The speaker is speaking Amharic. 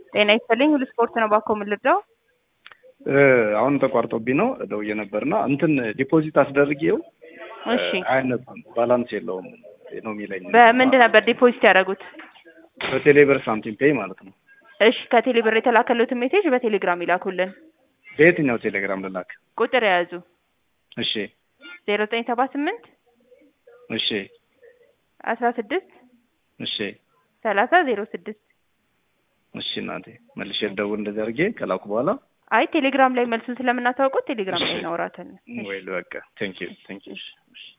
ጤና ይስጥልኝ ሁሉ ስፖርት ነው ባኮ የምልርዳው አሁን ተቋርጦብኝ ነው ደውዬ ነበርና እንትን ዲፖዚት አስደርጌው እሺ አይነሳም፣ ባላንስ የለውም ነው የሚለኝ። በምንድን ነበር ዲፖዚት ያደረጉት? በቴሌብር ሳምቲም ፔይ ማለት ነው። እሺ ከቴሌ ብር የተላከሉትን ሜሴጅ በቴሌግራም ይላኩልን። በየትኛው ቴሌግራም ልላክ? ቁጥር የያዙ እሺ ዜሮ ዘጠኝ ሰባ ስምንት እሺ አስራ ስድስት እሺ ሰላሳ ዜሮ ስድስት እሺ እናቴ መልሼ ልደውል እንደዚህ አድርጌ ከላኩ በኋላ አይ ቴሌግራም ላይ መልሱን ስለምናታውቁት ቴሌግራም ላይ እናወራለን። ወይ በቃ ቴንክ ዩ ቴንክ ዩ